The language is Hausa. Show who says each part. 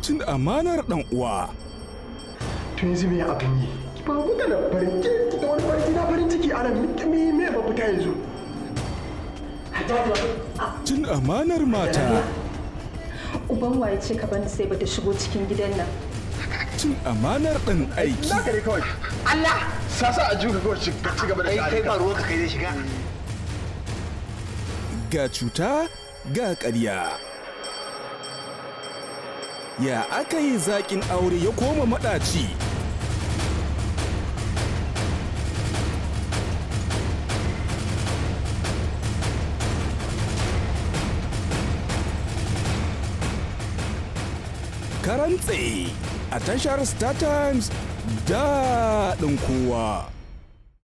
Speaker 1: cin amanar ɗan uwa
Speaker 2: to yanzu me abin yi ki ba ku da farin ciki da wani farin ciki na farin ciki ana me me ba fita yanzu
Speaker 1: cin amanar mata
Speaker 3: Uban waye ce ka bani sai bata shigo cikin gidan nan.
Speaker 1: cin amanar ɗan aiki
Speaker 2: naka ne kawai Allah sasa a juka kawai ci ci gaba da
Speaker 4: kai ba ruwanka kai zai shiga
Speaker 1: ga cuta ga ƙarya ya aka yi zaƙin aure ya koma maɗaci karantse a tashar star times daɗin kowa